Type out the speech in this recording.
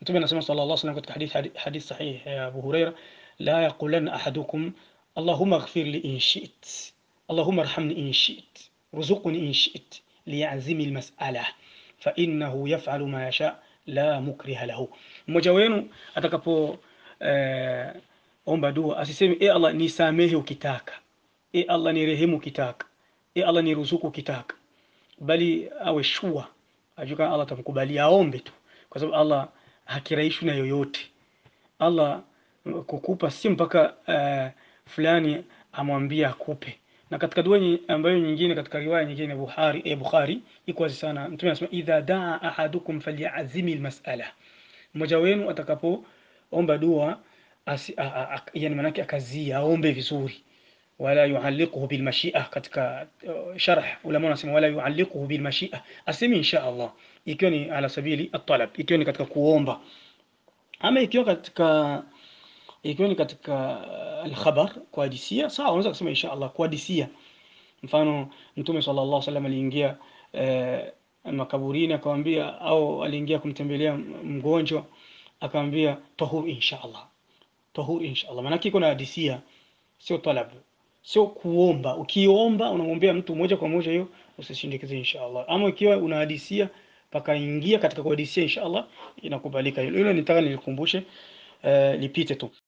Mtume anasema sallallahu alaihi wasallam katika hadith hadith, hadith sahih ya Abu Huraira, la yaqulanna ahadukum allahumma ighfir li in shi'it allahumma arhamni in shi'it ruzuqni in shi'it liyazimi almas'ala fa innahu yaf'alu ma yasha la mukriha lahu. Mmoja wenu atakapo eh, omba dua asiseme e Allah nisamehe ukitaka, e Allah nirehemu ukitaka, e Allah niruzuku ukitaka, bali awe shua ajue kama Allah atamkubalia, aombe tu, kwa sababu Allah hakiraishwi na yoyote. Allah kukupa si mpaka uh, fulani amwambia akupe. Na katika dua nyi- ambayo nyingine katika riwaya nyingine Bukhari, eh, Bukhari iko wazi sana, Mtume anasema idha daa ahadukum falyazimi almas'ala, mmoja wenu atakapoomba dua asi, a, a, a, yani manake akazia aombe vizuri wala yualliquhu bilmashia. Katika uh, sharh ulama wanasema wala yualliquhu bilmashia, asemi insha Allah, ikiwa ni ala sabili at-talab, ikiwa ni katika kuomba, ama ikiwa katika ikiwa ni katika uh, alkhabar kuhadisia, sawa, unaweza kusema insha Allah kuhadisia. Mfano Mtume sallallahu alaihi wasallam aliingia eh, makaburini akamwambia, au aliingia kumtembelea mgonjwa akamwambia tahur insha Allah, tahur insha Allah. Maana iko na hadisia, sio talabu, sio kuomba. Ukiomba unamwombea mtu moja kwa moja, hiyo usishindikize insha Allah. Ama ikiwa unahadisia pakaingia katika kuhadisia insha Allah, inakubalika hilo. Hilo nitaka nilikumbushe, eh, lipite tu.